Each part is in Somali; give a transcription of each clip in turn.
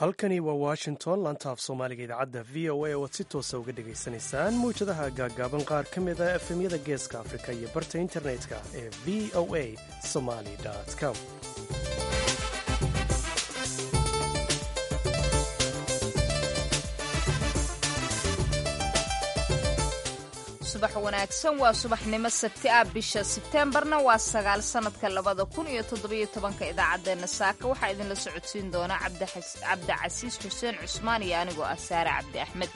halkani waa washington laanta af soomaaliga idaacadda v o a oad si toosa uga dhegaysanaysaan mawjadaha gaaggaaban qaar ka mid a efemyada geeska afrika iyo barta internetka ee v o a somaly com subax wanaagsan waa subaxnimo sabti ah bisha sebteembarna waa sagaal sanadka labada kun iyo toddobiyo tobanka idaacaddeenna saaka waxaa idinla socodsiin doona cabdicasiis xuseen cusmaan iyo anigoo ah saare cabdi axmed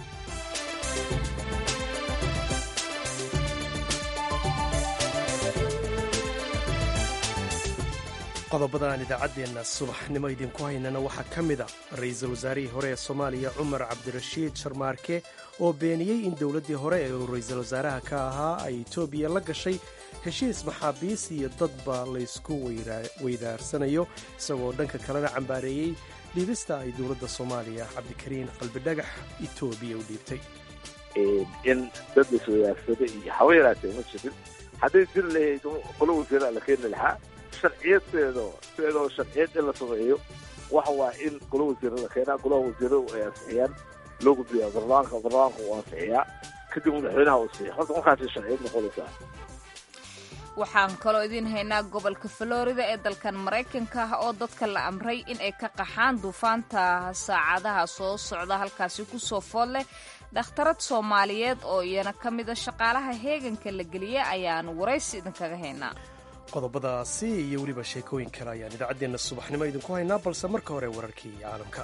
qodobada aan idaacaddeenna subaxnimo idinku haynana waxaa ka mid a ra-iisul wasaarihii hore ee soomaaliya cumar cabdirashiid sharmaarke oo beeniyey in dowladdii hore ee uu ra-iisul wasaaraha ka ahaa ay etoobiya la gashay heshiis maxaabiis iyo dadba laysku weydaarsanayo isagoo dhanka kalena cambaareeyey dhiibista ay dowladda soomaaliya cabdikariin qalbidhagax etoobiya u dhiibtay in dad laisweydaarsada iyo hawa yaraatee ma jirin hadday jiri lahayd qolo wasiiraa la keeni lahaa sharciyadeedo sideedoo sharciyad in la sameeyo waxa waa in golo wasiira la keenaa golaha wasiiradu ay ansixiyaan loo gudbiyaa barlamaanka barlamaanka uu ansixiyaa kadib madaxweynaha uu siiya horta markaasay sharciyad noqonaysaa waxaan kaloo idiin haynaa gobolka florida ee dalkan maraykanka ah oo dadka la amray in ay ka qaxaan duufaanta saacadaha soo socda halkaasi kusoo fool leh dhakhtarad soomaaliyeed oo iyana ka mida shaqaalaha heeganka la geliya ayaan waraysi idinkaga haynaa qodobadaasi iyo weliba sheekooyin kale ayaan idaacaddeenna subaxnimo idinku haynaa balse marka hore wararkii caalamka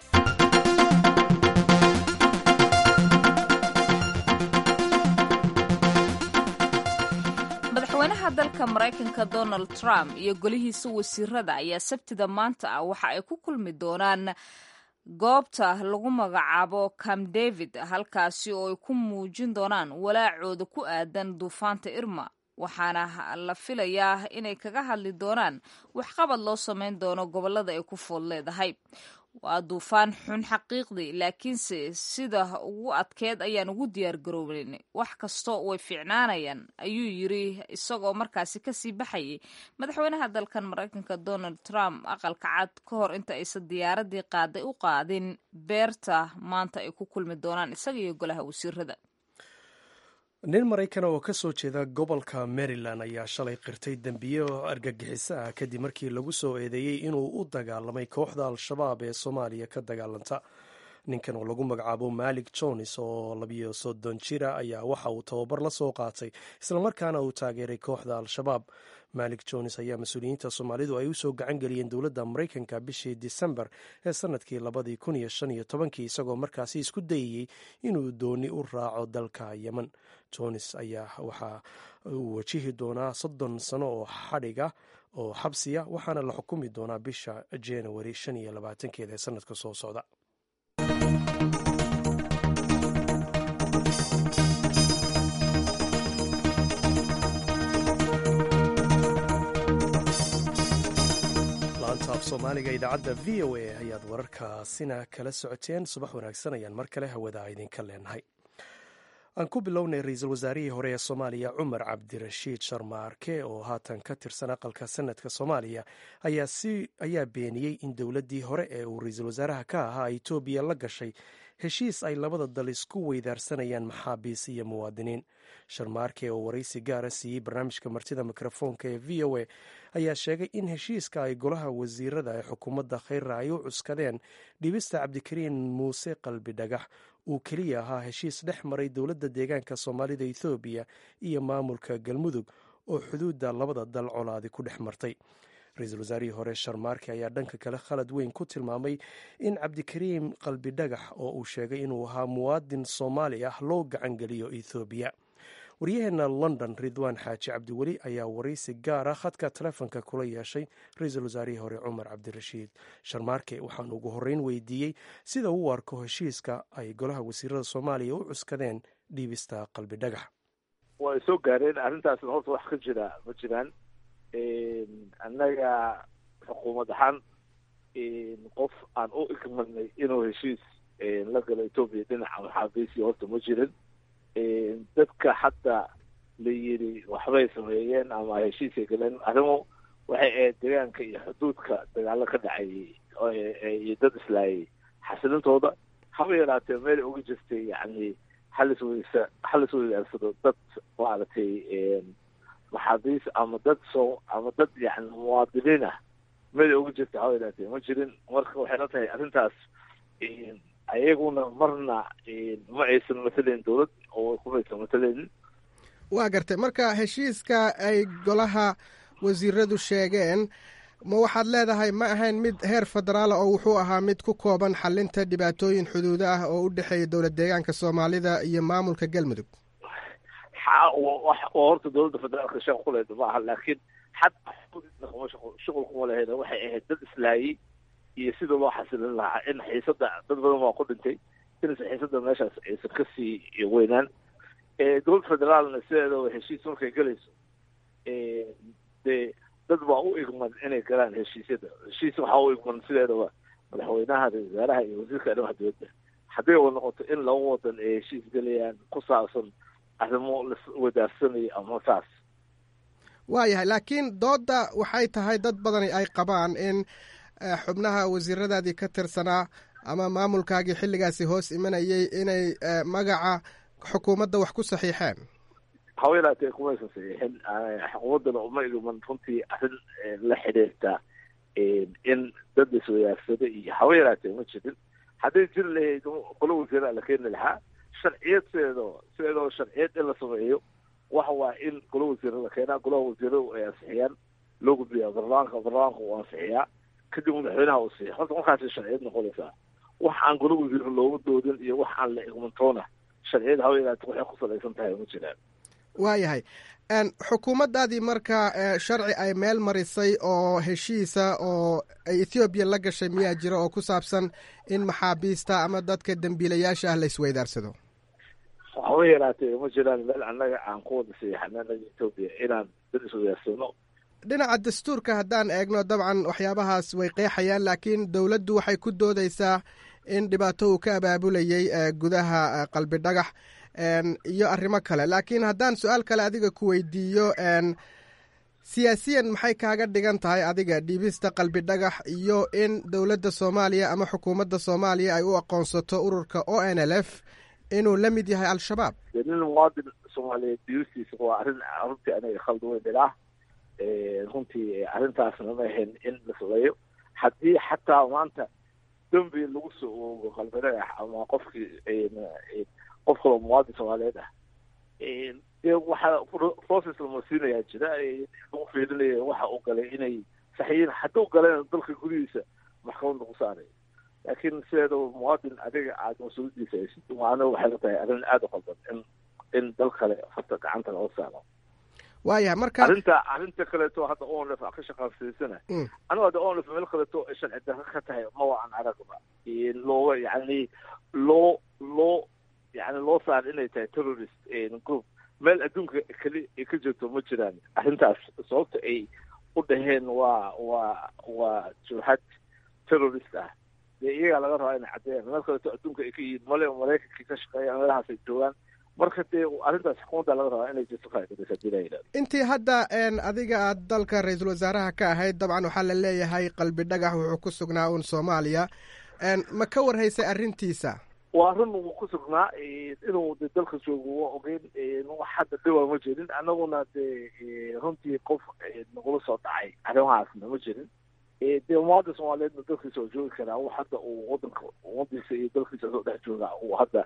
madaxweynaha dalka maraykanka donald trump iyo golihiisa wasiirada ayaa sabtida maanta ah waxa ay ku kulmi doonaan goobta lagu magacaabo cam david halkaasi oo ay ku muujin doonaan walaacooda ku aadan duufaanta irma waxaana la filayaa inay kaga hadli doonaan waxqabad loo samayn doono gobollada ay ku fool leedahay waa duufaan xun xaqiiqdii laakiinse sida ugu adkeed ayaan ugu diyaargaroobayn wax kastoo way fiicnaanayaan ayuu yiri isagoo markaasi kasii baxayay madaxweynaha dalkan maraykanka donald trump aqalka cad ka hor inta aysan diyaaradii qaaday u qaadin beerta maanta ay ku kulmi doonaan isaga iyo golaha wasiirada nin maraykana oo ka soo jeeda gobolka maryland ayaa shalay qirtay dembiyo argagixiso ah kadib markii lagu soo eedeeyey inuu u dagaalamay kooxda al-shabaab ee soomaaliya ka dagaalanta ninkan oo lagu magacaabo malik jones oo labiyo soddon jira ayaa waxa uu tababar la soo qaatay islamarkaana uu taageeray kooxda al-shabaab malik jones ayaa mas-uuliyiinta soomaalidu ay usoo gacan geliyeen dowladda maraykanka bishii disembar ee sanadkii labadii kun iyo shan iyo tobankii isagoo markaasi isku dayayey inuu dooni u raaco dalka yemen jones ayaa waxa uu wajihi doonaa soddon sano oo xadhiga oo xabsiya waxaana la xukumi doonaa bisha januari shan iyo labaatankeeda ee sanadka soo socda laanta af soomaaliga idaacadda v o a ayaad wararkaasina kala socoteen subax wanaagsan ayaan mar kale hawada idinka leenahay aan ku bilownay ra-iisul wasaarihii hore ee soomaaliya cumar cabdirashiid sharmaarke oo haatan ka tirsan aqalka sanadka soomaaliya ayaa beeniyey in dowladdii hore ee uu ra-iisul wasaaraha ka ahaa etoobiya la gashay heshiis ay labada dal isku weydaarsanayaan maxaabiis iyo muwaadiniin sharmaarke oo waraysi gaara siiyey barnaamijka martida mikrofoonka ee v o a ayaa sheegay in heshiiska ay golaha wasiirada ee xukuumadda kheyra ay u cuskadeen dhibista cabdikariin muuse qalbi dhagax uu keliya ahaa heshiis dhex maray dowladda deegaanka soomaalida ethoobiya iyo maamulka galmudug oo xuduudda labada dal colaadi ku dhex martay ra-iisul wasaarihii hore sharmaarke ayaa dhanka kale khalad weyn ku tilmaamay in cabdikariim qalbi dhagax oo uu sheegay inuu ahaa muwaadin soomaali ah loo gacangeliyo ethoobiya waryaheena london ridwaan xaaji cabdiweli ayaa waraysi gaara khadka telefonka kula yeeshay ra-iisul wasaarihii hore cumar cabdirashiid sharmaarke waxaan ugu horreyn weydiiyey sida uu arko heshiiska ay golaha wasiirada soomaaliya u cuskadeen dhiibista qalbi dhagax way soo gaareen arrintaasna horta wax ka jira ma jiraan annaga xukuumad ahaan qof aan u igmadnay inuu heshiis la galo etoobiya dhinaca maxaabiisi horta ma jirin dadka hadda la yidhi waxbay sameeyeen ama heshiisay galeen arrimo waxay ahayd deegaanka iyo xuduudka dagaalo ka dhacayay iyo dad islaayay xasilintooda haba yaraatee meel uga jirtay yani halis weysa halis weydaarsado dad maaragtay maxaabiis ama dad soo ama dad yani muwaadiniin ah meel uga jirta haba yaraatee ma jirin marka waxay la tahay arrintaas ayaguna marna ma aysan matalayn dowlad oo kumaysan matalaynin waa gartay marka heshiiska ay golaha wasiiradu sheegeen ma waxaad leedahay ma ahayn mid heer federaala oo wuxuu ahaa mid ku kooban xalinta dhibaatooyin xuduudo ah oo u dhexeeya dowlad deegaanka soomaalida iyo maamulka galmudug horta dowladda federaalka shaqo kuleeda ma aha laakiin xataa shuqul kuma lahayd waxay ahayd dad islaayay iyo sida loo xasilin lahaa in xiisada dad badan waa ku dhintay inaysa xiisada meeshaas aysan kasii weynaan dowladda federaalna sideedaba heshiis markay galayso dee dad baa u igman inay galaan heshiisyada heshiis waxaa u igman sideedaba madaxweynaha ra-isul wasaaraha iyo wasiirka arrimaha dibadda hadday u noqoto in laba wadan ay heshiis galayaan ku saabsan arrimo laswadaarsanayo ama saas waayahay laakiin doodda waxay tahay dad badani ay qabaan in xubnaha wasiiradaadii ka tirsanaa ama maamulkaagii xilligaasi hoos imanayay inay magaca xukuumadda wax ku saxiixeen haba yaraatee kumaysan saxiixin xukuumaddana uma igman runtii arrin la xidhiirta in dad iswadaarsado iyo haba yaraatee ma jirin hadday jiri lahayd qolo wasiiraa la keeni lahaa sharciyad sideedoo sideedoo sharciyad in la sameeyo waxa waa in golo wasiira la keenaa golaha wasiiradu ay ansixiyaan loo gudbiyaa baarlamaanka baarlamaanka uu ansixiyaa kadib madaxweynaha uu siiya horta markaasay sharciyad noqonaysaa wax aan golo wasiiro looga doodin iyo wax aan la igmantoona sharciyad haba yaraate waxay ku salaysan tahay ma jiraan waayahay xukuumaddaadii marka sharci ay meel marisay oo heshiisa oo ay ethoobiya la gashay miyaa jira oo ku saabsan in maxaabiista ama dadka dembiilayaasha ah la isweydaarsado haba yaraatee ma jiraan meel annaga aan ku wada siixana anaga etoobiya inaan dad iswadaarsano dhinaca dastuurka haddaan eegno dabcan waxyaabahaas way qeexayaan laakiin dowladdu waxay ku doodeysaa in dhibaato uu ka abaabulayay gudaha qalbi dhagax iyo arrimo kale laakiin haddaan su-aal kale adiga ku weydiiyo siyaasiyan maxay kaaga dhigan tahay adiga dhiibista qalbi dhagax iyo in dowladda soomaaliya ama xukuumadda soomaaliya ay u aqoonsato ururka o n l f inuu la mid yahay al-shabaab nin muwaadin soomaaliyeed dhiibistiisa waa arrin runtii anaga khaldi weyn ilaa runtii arrintaasna ma ahayn in la sameeyo haddii xataa maanta dembi lagu soo oogo qalbi dhagax ama qofkii qof kaloo muwaadin soomaaliyeed ah dee waxaa process lama siinayaa jira lagu fiirinaya waxa uu galay inay saxiyiin hadduu galayna dalka gudihiisa maxkamad lagu saarayo laakiin sideedaba muwaadin adiga aada mas-uuliyadiisa haysid waana waxay la tahay arrin aada u qaldan in in dal kale horta gacanta laga saaro waayahay marka arrinta arrinta kaleeto hadda onlf a ka shaqaansiisana anigu hadda onlf meel kaleeto ay sharci darro ka tahay ma waan aragba looga yani loo loo yani loo saar inay tahay terrorist group meel adduunka keli ay ka jirto ma jiraan arrintaas sababta ay u dhaheen waa waa waa jurxad terrorist ah dee iyagaa laga rabaa inay caddeeyaan meel kaleeto adduunka ay ka yihiin male maraykankii ka shaqeeyaan meelahaas ay joogaan marka dee arrintaas xukuumadda laga rabaa inay jirto kaadisa hadii la yidhahdo intii hadda adiga aad dalka ra-iisul wasaaraha ka ahayd dabcan waxaa la leeyahay qalbi dhagax wuxuu ku sugnaa uun soomaaliya ma ka warhaysay arrintiisa waa run uu ku sugnaa inuu de dalka joogo waa ogeyn wax hadda dhawaa ma jirin annaguna dee runtii qof nagula soo dhacay arrimahaasna ma jirin dee muwaadin soomaaliyeedna dalkiisa oo joogi karaa wax hadda uu wadanka umadiisa iyo dalkiisa soo dhex jooga uu hadda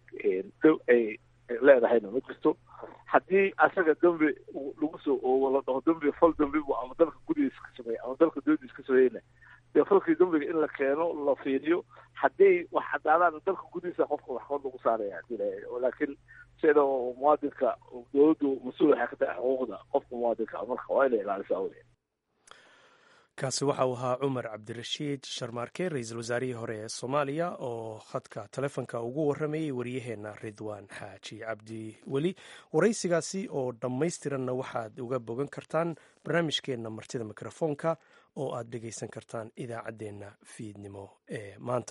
ay leedahayna ma jirto haddii asaga dembi lagu soo oogo la dhaho dembi fal dembi bu ama dalka gudihiisa ka sameeya ama dalka dowadiisa ka sameeyeyna dee falkii dembiga in la keeno la fiiriyo haddii wax cadaadaan dalka gudihiisa qofka waxkood lagu saaraya hadii la laakiin sida muwaadinka dowladdu mas-uul waxay ka tahay xuquuqda qofka muwaadinka marka waa inay ilaalisaa wey kaasi waxa uu ahaa cumar cabdirashiid sharmaarke ra-iisul wasaarihii hore ee soomaaliya oo khadka telefonka ugu warramayey waryaheenna ridwaan xaaji cabdi weli waraysigaasi oo dhammaystiranna waxaad uga bogan kartaan barnaamijkeenna martida mikrofoonka oo aad dhegaysan kartaan idaacaddeenna fiidnimo ee maanta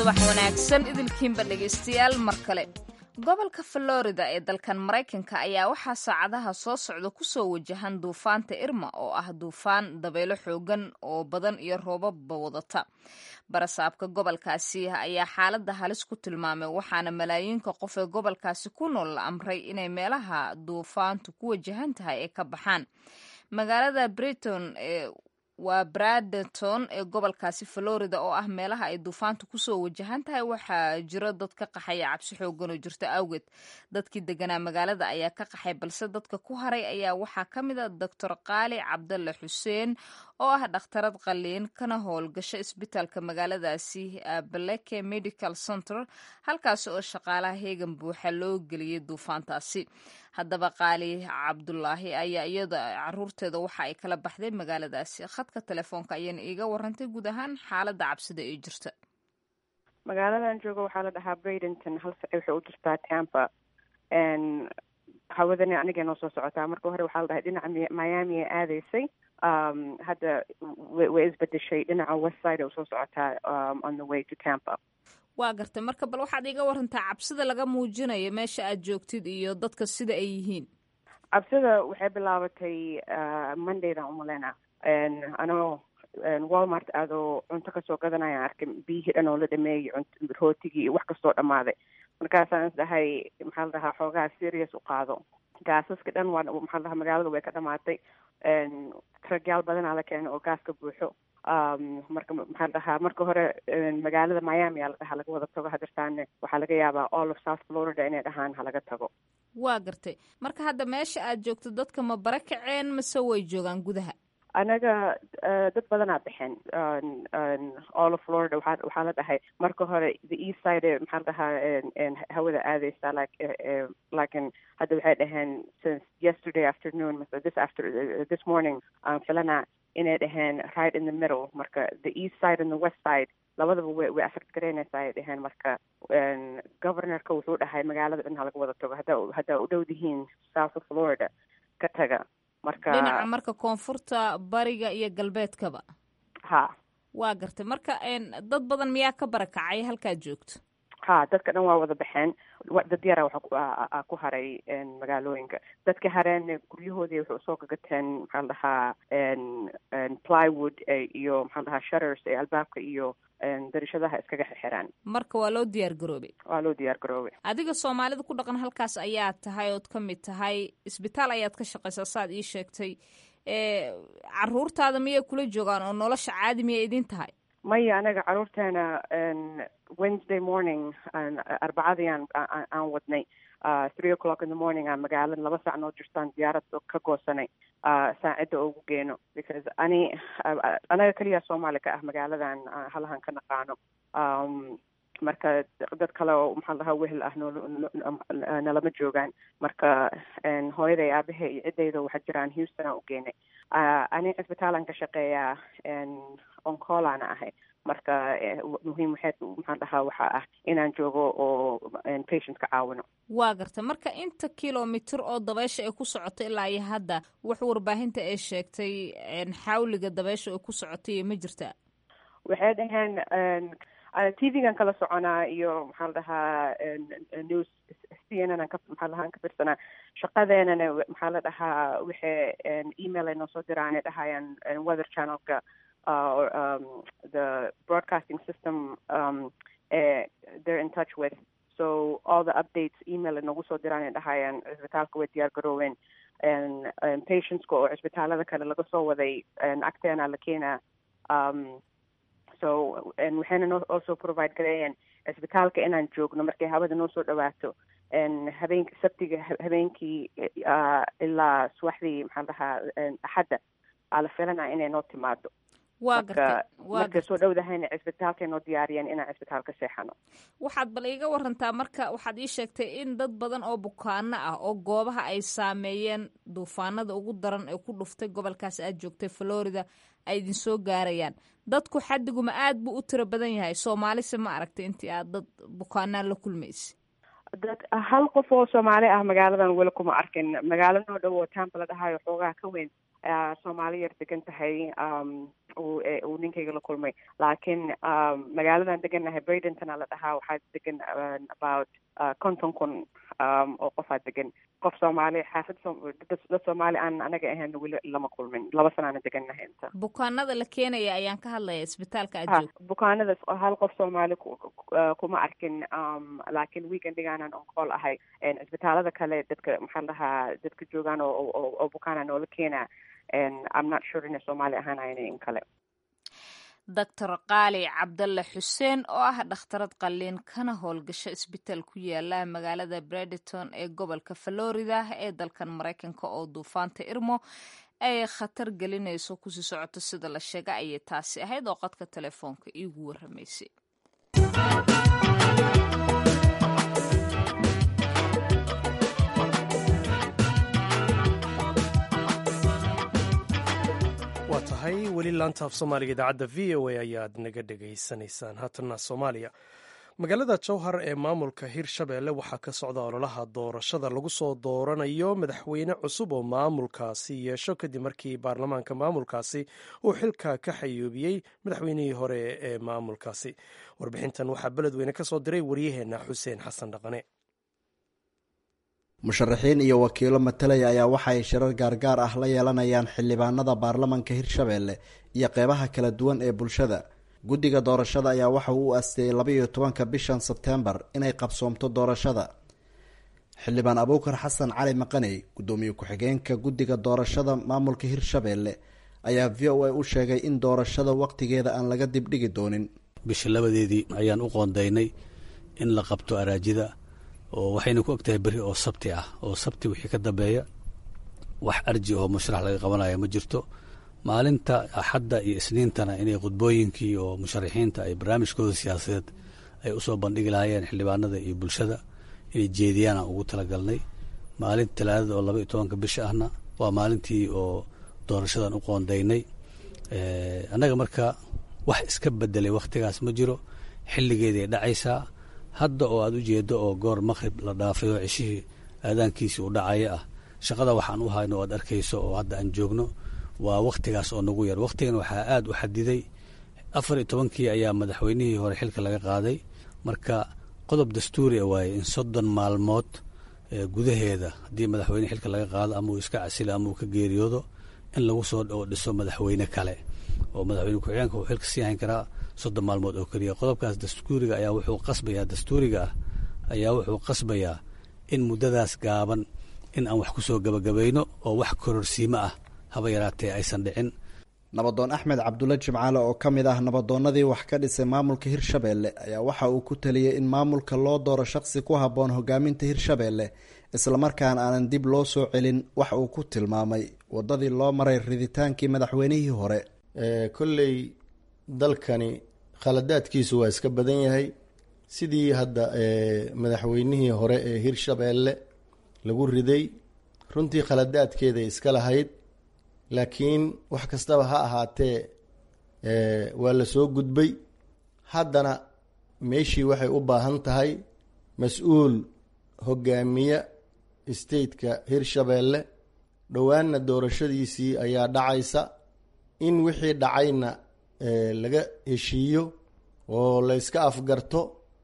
subax wanaagsan idilkiinba dhegaystayaal mar kale gobolka florida ee dalkan maraykanka ayaa waxaa saacadaha soo socda kusoo wajahan duufaanta irma oo ah duufaan dabaylo xoogan oo badan iyo roobabba wadata barasaabka gobolkaasi ayaa xaaladda halis ku tilmaamay waxaana malaayiinka qof ee gobolkaasi ku nool la amray inay meelaha duufaantu ku wajahan tahay ay ka baxaan magaalada briton ee waa bradenton ee gobolkaasi florida oo ah meelaha ay duufaantu kusoo wajahan tahay waxaa jiro dad ka qaxaya cabsi xoogan oo jirta awgeed dadkii deganaa magaalada ayaa ka qaxay balse dadka ku haray ayaa waxaa ka mid a doctor qaali cabdalle xuseen oo ah dhakhtarad qaliin kana howlgasho isbitaalka magaaladaasi bleke medical center halkaasi oo shaqaalaha heegan buuxa loo geliyay duufaantaasi haddaba qaali cabdulaahi ayaa iyada caruurteeda waxa ay kala baxday magaaladaasi khadka telefoonka ayayna iiga warantay guud ahaan xaaladda cabsida ee jirta magaaladan jooga waxaa la dhahaa bradenton hal saci waxay u jirtaa tampa hawadani aniga noo soo socotaa marka hore waxaa la dhahay dhinaca miami ay aadaysay hadda way isbedeshay dhinaca west side ay usoo socotaa on the way to tampa waa gartay marka bal waxaad iiga warantaa cabsida laga muujinayo meesha aad joogtid iyo dadka sida ay yihiin cabsida waxay bilaabatay mondaydan umaleyna anoo walmart aadoo cunto kasoo gadanaya arkay biyihii dhan oo la dhameeyey rootigii iyo wax kastoo dhammaaday markaasaan is dhahay maxaa la dhahaa xoogaha serious u qaado gaasaska dhan waa maxaa la dhahaa magaalada way ka dhamaatay ragyaal badanaa la keenay oo gaaska buuxo marka maxaa la dhahaa marka hore magaalada miami aa la dhahaa laga wada tago hadirtaane waxaa laga yaabaa all of south florida inay dhahaan halaga tago waa gartay marka hadda meesha aad joogto dadka ma bara kaceen mase way joogaan gudaha anaga dad badanaa baxeen all of florida waxaa waxaa la dhahay marka hore the east side maxaa la dhahaa hawada aadeysa like lakin hadda waxay dhaheen since yesterday afternoon mase this after this morning aan filana inay dhaheen right in the middle marka the east side and the west side labadaba way way affect garaynaysaa ay dhaheen marka governorka wuxuu dhahay magaalada dhan halaga wada tago haddaa haddaa u dhow dihiin south of florida ka taga marka dhinaca marka koonfurta bariga iyo galbeedkaba ha waa gartay marka dad badan miyaa ka barakacay halkaad joogto ha dadka dhan waa wada baxeen dad yara waxa ku haray magaalooyinka dadka hareen guryahoodii waxay usoo gagateen maxaa la dhahaa plywood iyo maxaa la dhahaa shutters ee albaabka iyo darishadaha iskaga xirxiraan marka waa loo diyaar garoobay waa loo diyaar garoobay adiga soomaalida ku dhaqan halkaas ayaa tahay ood ka mid tahay isbitaal ayaad ka shaqaysaa saad ii sheegtay caruurtaada miyay kula joogaan oo nolosha caadi miyay idin tahay maya anaga caruurteena wednesday morning arbacadii aan aan wadnay three o'clock in the morning aan magaalada laba saac noo jirtaan diyaarad ka goosanay saacidda ugu geeno because ani anaga keliya soomaali ka ah magaaladan halahan ka naqaano marka dad kale oo maxaa lahaa wehel ah nolnalama joogaan marka hooyaday aabahe iyo ciddayda waxaa jiraan houston aan u geenay ani cisbitaalan ka shaqeeyaa oncolana ahay marka muhiim waxay maxaan dhahaa waxaa ah inaan joogo oo patient ka caawino waa garta marka inta kilomitr oo dabeysha ay ku socoto ilaa iyo hadda wax warbaahinta ay sheegtay xawliga dabeysha ay ku socotay ma jirtaa waxay dhaheen t v-gan kala soconaa iyo maxaa la dhahaa news c n n ka maxaa lahaan ka firsanaa shaqadeenana maxaa la dhahaa waxay email ay noo soo diraan ay dhahayaan weather channelka uh, or um, the broadcasting system um, uh, they're in touch with. So all the updates, email and nagu soo diraan ay dhahayaan cisbitaalka way diyaar garooween patientska oo cisbitaalada kale laga soo waday agteena la keenaa um, so waxayna no also provide gareeyeen cisbitaalka inaan joogno markay hawada noo soo dhawaato habeenk sabtiga habeenkii ilaa subaxdii maxaa dhahaa axadda aa la filanaa inay noo timaado waa gartay markay soo dhowdahayna cisbitaalkay noo diyaariyeen inaan cisbitaalka seexano waxaad bal iiga warantaa marka waxaad ii sheegtay in dad badan oo bukaano ah oo goobaha ay saameeyeen duufaanada ugu daran ee ku dhuftay gobolkaas aad joogtay florida ay idin soo gaarayaan dadku xadiguma aad buu u tiro badan yahay soomaalise ma aragtay intii aad dad bukaanaa la kulmaysa dad hal qof oo soomaali ah magaaladan weli kuma arkin magaalo noo dhow oo tampa la dhahayo xoogaha ka weyn soomaali yar degan tahay uu ninkayga la kulmay laakiin magaaladan degannahay braydentona la dhahaa waxaa degan about konton kun oo qofaa degan qof soomaali xaafad dad soomaali aan anaga ahayn weli lama kulmin laba sanaana degannahay inta bukaanada la keenaya ayaan ka hadlaya isbitaalka aad joogto bukaanadaas hal qof soomaali kuma arkin laakiin weekendigaanan on call ahay isbitaalada kale dadka maxaa dhahaa dadka joogaan oo bukaana noola keenaa i'm not sure inay soomaali ahaanayn in kale doctor qaali cabdalle xuseen oo ah dhakhtarad qalliin kana howlgasho isbitaal ku yaala magaalada brediton ee gobolka florida ee dalkan maraykanka oo duufaanta irmo ay khatar gelinayso kusii socoto sida la sheega ayay taasi ahayd oo qodka telefoonka iigu waramaysay waa tahay weli laanta af soomaaliga idaacadda v o a ayaad naga dhegaysanaysaan haatana soomaaliya magaalada jowhar ee maamulka hirshabeelle waxaa ka socda ololaha doorashada lagu soo dooranayo madaxweyne cusub oo maamulkaasi yeesho kadib markii baarlamaanka maamulkaasi uu xilka ka xayuubiyey madaxweynihii hore ee maamulkaasi warbixintan waxaa beledweyne ka soo diray waryaheena xuseen xasan dhaqane musharaxiin iyo wakiilo matalaya ayaa waxaay shirar gaargaar ah la yeelanayaan xildhibaanada baarlamanka hirshabeelle iyo qeybaha kala duwan ee bulshada guddiga doorashada ayaa waxa uu u asteeyey labaiyo tobanka bishan sebteembar inay qabsoomto doorashada xildhibaan abuukar xasan cali maqaney guddoomiye ku-xigeenka guddiga doorashada maamulka hirshabeelle ayaa v o a u sheegay in doorashada waqtigeeda aan laga dibdhigi doonin bisha labadeedii ayaan u qoondaynay in la qabto araajida oo waxayna ku ogtahay beri oo sabti ah oo sabti wixii ka dambeeya wax arji oo musharax laga qabanaya ma jirto maalinta axadda iyo isniintana inay khudbooyinkii oo musharaxiinta ay barnaamijkooda siyaasadeed ay usoo bandhigi lahaayeen xildhibaanada iyo bulshada inay jeediyaan aan ugu talagalnay maalinta talaadada oo laba iyo tobanka bisha ahna waa maalintii oo doorashadan u qoondaynay annaga marka wax iska bedelay wakhtigaas ma jiro xilligeeday dhacaysaa hadda oo aad u jeedo oo goor maqhrib la dhaafay oo ceshihii aadaankiisii u dhacaya ah shaqada waxaan u hayno o aad arkayso oo hadda aan joogno waa wakhtigaas oo nagu yar wakhtigan waxaa aada u xadiday afar iyo tobankii ayaa madaxweynihii hore xilka laga qaaday marka qodob dastuuri a waaye in soddon maalmood gudaheeda haddii madaxweyne xilka laga qaado ama uu iska casilo ama uu ka geeriyoodo in lagu soo dhiso madaxweyne kale oo madaxweyne ku-xigeenka uu xilka sii hayn karaa soddon maalmood oo keliya qodobkaas dastuuriga ayaa wuxuu qasbayaa dastuuriga ah ayaa wuxuu qasbayaa in muddadaas gaaban in aan wax ku soo gabagabayno oo wax kororsiimo ah haba yaraatee aysan dhicin nabadoon axmed cabdulle jimcaale oo ka mid ah nabadoonnadii wax ka dhisay maamulka hirshabeelle ayaa waxa uu ku taliyey in maamulka loo dooro shaqsi ku habboon hogaaminta hirshabeelle islamarkaana aanan dib loo soo celin wax uu ku tilmaamay waddadii loo maray riditaankii madaxweynihii hore kolley dalkani khaladaadkiisu waa iska badan yahay sidii hadda madaxweynihii hore ee hirshabeelle lagu riday runtii khaladaadkeeday iska lahayd laakiin wax kastaba ha ahaatee waa la soo gudbay haddana meeshii waxay u baahan tahay mas-uul hogaamiye stateka hirshabeelle dhowaanna doorashadiisii ayaa dhacaysa in wixii dhacayna laga heshiiyo oo la yska afgarto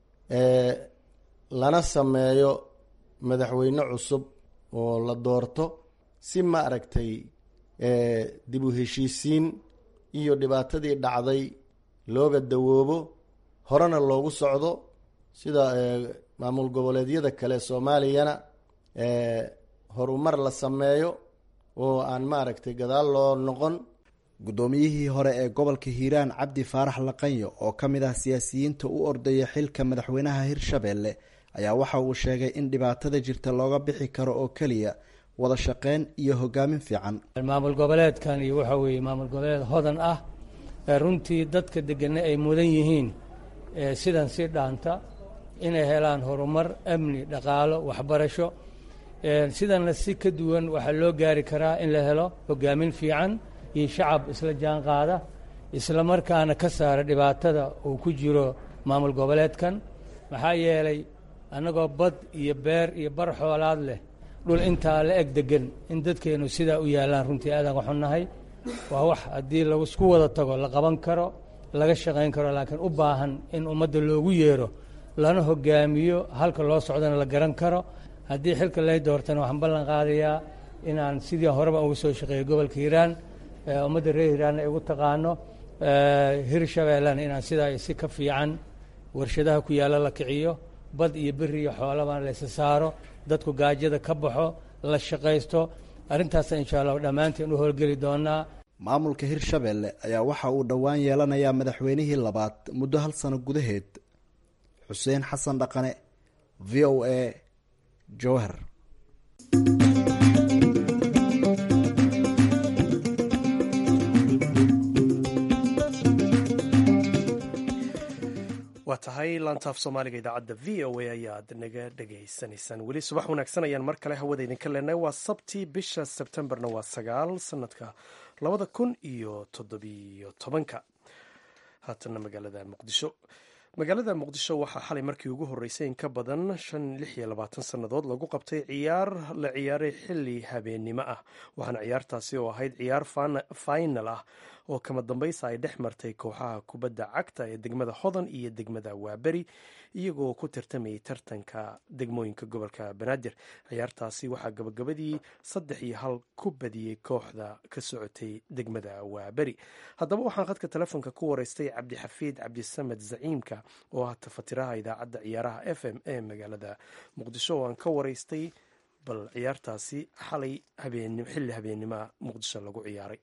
lana sameeyo madaxweyne cusub oo la doorto si ma aragtay dib u heshiisiin iyo dhibaatadii dhacday looga dawoobo horena loogu socdo sida maamul goboleedyada kale soomaaliyana horumar la sameeyo oo aan maaragtay gadaal loo noqon guddoomiyihii hore ee gobolka hiiraan cabdi faarax laqanyo oo ka mid ah siyaasiyiinta u ordaya xilka madaxweynaha hirshabeelle ayaa waxa uu sheegay in dhibaatada jirta looga bixi karo oo keliya wada shaqeyn iyo hogaamin fiican maamul goboleedkan iyo waxa weeye maamul goboleed hodan ah ee runtii dadka degana ay mudan yihiin sidan si dhaanta inay helaan horumar amni dhaqaalo waxbarasho sidanna si ka duwan waxaa loo gaari karaa in la helo hogaamin fiican iyo shacab isla jaan qaada isla markaana ka saara dhibaatada uu ku jiro maamul goboleedkan maxaa yeelay annagoo bad iyo beer iyo bar xoolaad leh dhul intaa la eg degan in dadkeennu sidaa u yaallaan runtii aadaan ka xunnahay waa wax haddii laisku wada tago la qaban karo laga shaqayn karo laakiin u baahan in ummadda loogu yeero lana hogaamiyo halka loo socdana la garan karo haddii xilka lay doortana waxaan ballan qaadayaa inaan sidii horeba uga soo shaqeeyo gobolka hiiraan ummadda reer hiiraanna ay ugu taqaano hir shabeellena inaan sidaa si ka fiican warshadaha ku yaalla la kiciyo bad iyo beri iyo xoolaba laysa saaro dadku gaajada ka baxo la shaqaysto arrintaasa insha allahu dhammaanteen u howlgeli doonaa maamulka hirshabeelle ayaa waxa uu dhowaan yeelanayaa madaxweynihii labaad muddo hal sano gudaheed xuseen xasan dhaqane v o a jowhar waa tahay laantaaf soomaaliga idaacadda v o a ayaad naga dhegaysanaysaan weli subax wanaagsan ayaan mar kale hawada idinka leenahay waa sabti bisha sebtembarna waa sagaal sanadka labada kun iyo toddobiyo tobanka haatana magaalada muqdisho magaalada muqdisho waxaa xalay markii ugu horreysay in ka badan shan lix iyo labaatan sannadood lagu qabtay ciyaar la ciyaaray xilli habeennimo ah waxaana ciyaartaasi oo ahayd ciyaar final ah oo kama dambaysa ay dhex martay kooxaha kubadda cagta ee degmada hodan iyo degmada waaberi iyagoo ku tartamayay tartanka degmooyinka gobolka banaadir ciyaartaasi waxaa gabagabadii saddex iyo hal ku badiyey kooxda ka socotay degmada waaberi haddaba waxaan khadka telefoonka ku wareystay cabdixafiid cabdisamed zaciimka oo ah tafatiraha idaacadda ciyaaraha f m ee magaalada muqdisho oo aan ka wareystay bal ciyaartaasi xalay xilli habeennimoa muqdisho lagu ciyaaray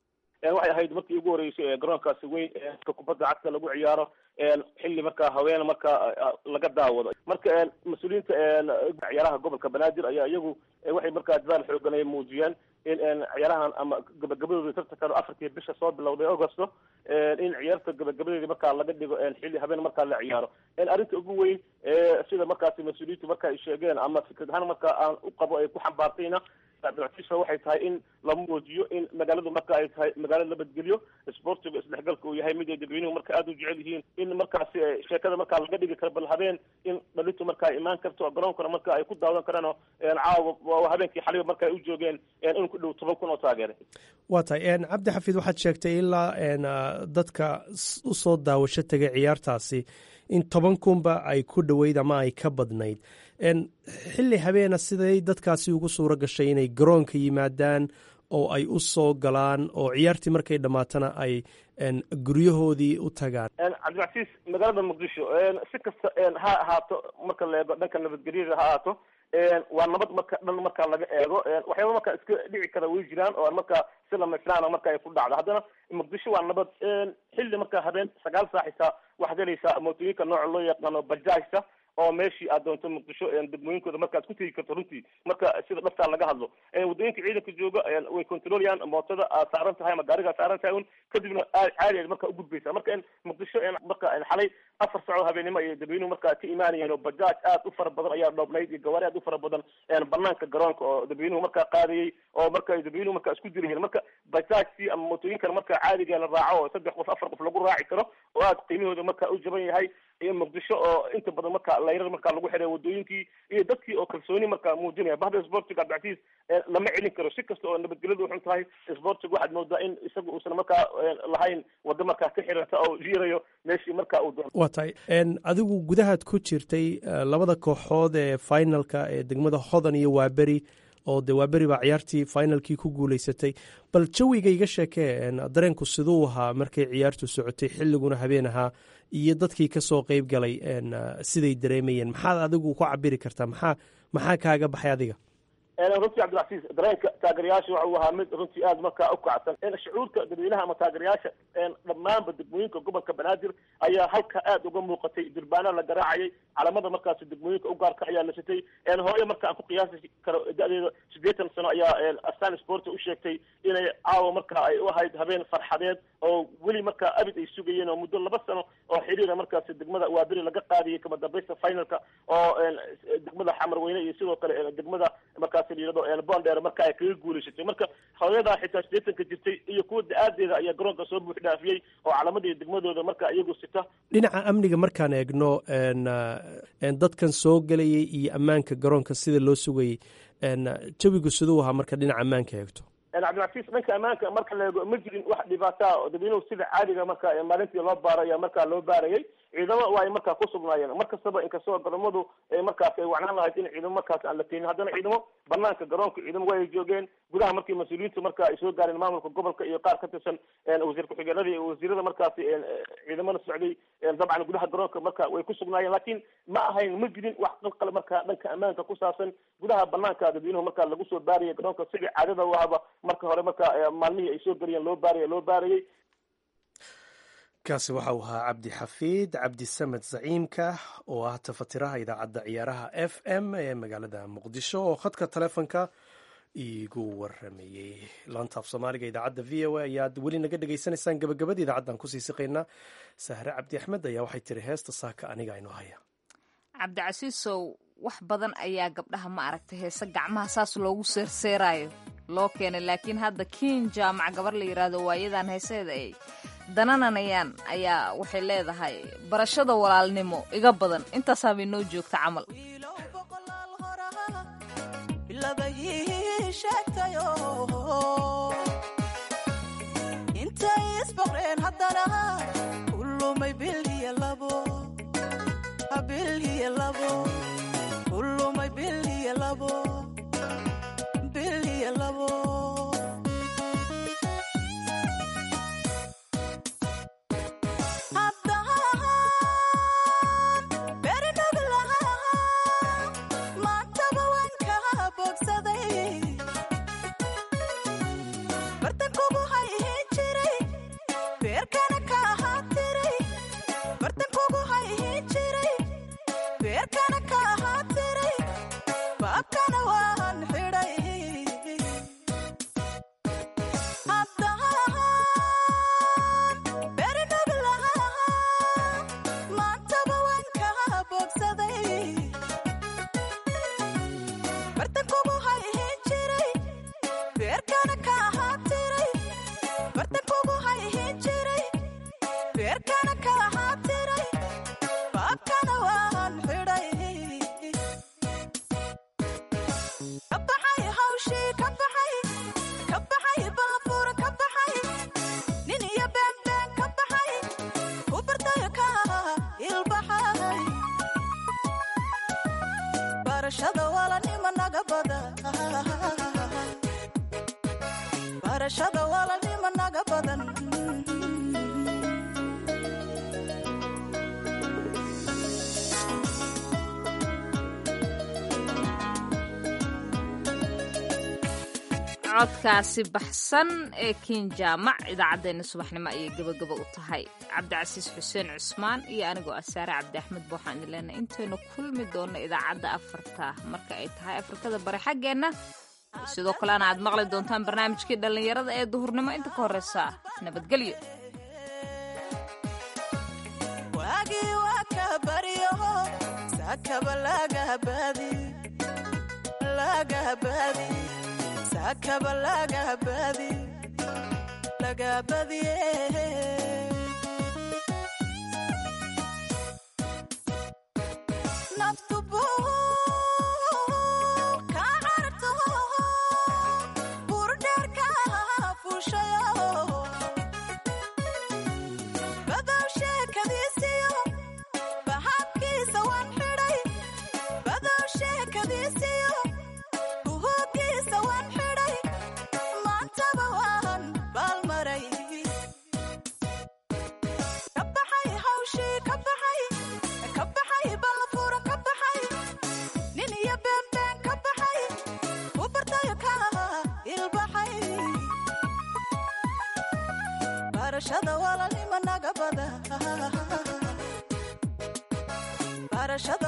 waxay ahayd markii ugu horeysay ee garoonkaasi weyn ka kubadda cagta lagu ciyaaro xilli markaa haween markaa laga daawado marka mas-uuliyiinta ciyaaraha gobolka banaadir ayaa iyagu waxay markaa dadaal xoogan ay muujiyeen in ciyaarahan ama gabagabadooda tartankan afartii bisha soo bilowday augusto in ciyaarta gabagabadeeda markaa laga dhigo xilli habeen markaa la ciyaaro arrinta ugu weyn sida markaasi mas-uuliyiintu marka ay sheegeen ama fikrad ahaan markaa aan u qabo ay ku xambaartayna abdilcasiisha waxay tahay in la muujiyo in magaaladu marka ay tahay magaalo nabadgelyo sportiga isdhexgalka uu yahay mid ay dadweynuhu marka aada u jecel yihiin in markaasi sheekada markaa laga dhigi karo bal habeen in dhalintu marka ay imaan karto garoonkana marka ay ku daawadan karaan oo caawa habeenkii xaliba marka ay u joogeen in ku dhow toban kun oo taageere waa tahay cabdi xafiid waxaad sheegtay ilaa dadka usoo daawasho tegay ciyaartaasi in toban kunba ay ku dhoweyd ama ay ka badnayd xilli habeena siday dadkaasi ugu suuro gashay inay garoonka yimaadaan oo ay u soo galaan oo ciyaartii markay dhammaatana ay guryahoodii u tagaan cabdilcasiis magaalada muqdisho si kasta ha ahaato marka la eego dhanka nabadgelyada ha ahaato waa nabad marka dhan marka laga eego waxyaaba marka iska dhici kara way jiraan oo marka si lamaysnaana marka ay ku dhacdo haddana muqdisho waa nabad xilli marka habeen sagaal saac xitaa waxaad helaysaa mootooyinka nooca loo yaqaano bajaajta oo meeshii aad doonto muqdisho degmooyinkooda markaad ku tegi karto runtii marka sida dhaftaa laga hadlo waddooyinka ciidanka jooga way controlayaan mootada aad saaran tahay ama gaariga aad saaran tahay un kadibna caadi aad marka ugudbaysa marka muqdisho marka xalay afar sacoo habeenimo ayay dadweynuhu marka ka imaanayeen oo bajaaj aad u fara badan ayaa dhoobnayd iyo gawaari aad u fara badan banaanka garoonka oo dadweynuhu markaa qaadayay oo marka dadweynuhu marka isku dirayeen marka bajaajtii ama mootooyinkan marka caadiga la raaco oo saddex qof afar qof lagu raaci karo oo aad qiimahooda marka u jaban yahay iyo muqdisho oo inta badan marka layrar marka lagu xiray wadooyinkii iyo dadkii oo kalsooni marka muujinaya bahda sportiga abdicasiis lama celin karo si kasta oo nabadgelyadu uxun tahay sportiga waxaad moodaa in isaga uusan markaa lahayn wado markaa ka xiranta oo jiirayo meeshii marka uu doon waa tahay adigu gudahaad ku jirtay labada kooxood ee finalka ee degmada hodan iyo waaberi oo de waaberi baa ciyaartii finalkii ku guuleysatay bal jawiga iga sheekee dareenku siduu ahaa markay ciyaartu socotay xilliguna habeen ahaa iyo dadkii kasoo qeyb galay siday dareemayeen maxaad adigu ku cabiri kartaa maxaa maxaa kaaga baxay adiga runtii cabdilcasiis dareenka taageerayaasha waxa uu ahaa mid runtii aada markaa ukacsan shucuurka dadweynaha ama taageerayaasha dhammaanba degmooyinka gobolka banaadir ayaa halka aada uga muuqatay durbaana la garaacayay calamada markaasi degmooyinka ugaarka ayaa la sitay hooye marka aan ku qiyaasi karo da-deeda siddeetan sano ayaa astan sporta u sheegtay inay caawa marka ay u ahayd habeen farxadeed oo weli markaa abid ay sugayeen oo muddo laba sano oo xiriira markaasi degmada waaberi laga qaadiyay kama dambaysta finalka oo degmada xamarweyne iyo sidoo kale degmada markaas markaasi la yidhahdo bondheer marka ay kaga guulaysatay marka hooyadaa xitaa sideetanka jirtay iyo kuwa da-aadeeda ayaa garoonka soo buux dhaafiyey oo calamadii degmadooda marka iyagu sita dhinaca amniga markaan eegno dadkan soo gelayay iyo ammaanka garoonka sida loo sugayay jawigu siduu ahaa marka dhinaca ammaanka eegto cabdilcafiis dhanka ammaanka marka la eego ma jirin wax dhibaataa oo dadweynuhu sida caadiga marka maalintii loo baaraya markaa loo baarayay ciidamo waa ay markaa ku sugnaayeen mar kastaba inkastoo garoomadu markaas ay wacnaan lahayd in ciidamo markaas aan la keenin haddana ciidamo banaanka garoonka ciidamo waa ay joogeen gudaha markii mas-uuliyiintu marka ay soo gaareen maamulka gobolka iyo qaar ka tirsan wasiir ku-xigeenada iyo wasiirada markaasi ciidamada socday dabcan gudaha garoonka marka way ku sugnaayeen laakiin ma ahayn ma jirin wax qalqal marka dhanka ammaanka ku saabsan gudaha banaanka dadweynuhu marka lagu soo baarayay garoonka sidii caadada u ahaba marka hore marka maalmihii ay soo geliyeen loo baaraya loo baarayay kaasi waxa uu ahaa cabdi xafiid cabdi samed zaciimka oo ah tafatiraha idaacadda ciyaaraha f m ee magaalada muqdisho oo khadka taleefonka iigu waramayey laantaaf soomaaliga idaacadda v o a ayaad weli naga dhegaysanaysaan gabagabada idaacaddan kusii siqaynaa sahre cabdi axmed ayaa waxay tiri heesta saaka aniga aynu haya cabdicasiisow wax badan ayaa gabdhaha ma aragtay heese gacmaha saas loogu seerseeraayo loo keenay laakiin hadda kiin jaamac gabar la yidhaahdo waayadan heeseeda ay danananayaan ayaa waxay leedahay barashada walaalnimo iga badan intaasaabay noo joogta camal intay isboqreen haddana kulumay bilhiya labo bilhiya labo kulumay bilhiya labo bilhiya labo codkaasi baxsan ee kiin jaamac idaacaddeenna subaxnimo ayay gabagaba u tahay cabdicasiis xuseen cusmaan iyo anigoo asaare cabdi axmed ba waxaan idin leenahay intaynu kulmi doonno idaacadda afarta marka ay tahay afrikada bari xaggeenna sidoo kalena aad maqli doontaan barnaamijkii dhallinyarada ee duhurnimo inta ka horreysa nabadgelyo sakaba lagabadi lagabadiye naftubu ka carto burdheerka fushayo badow sheekadiisiyo bahabkiisa waan xidhay badow sheekadiisiyo buhogiisa waan xidhay maantaba waan baalmaray ka baxay hawshii ka baxay ka baxay ballafuura ka baxay nin iyo beenbeen ka baxay u bartayo ka ilbaxay barashada walaalnimo naga bada barashada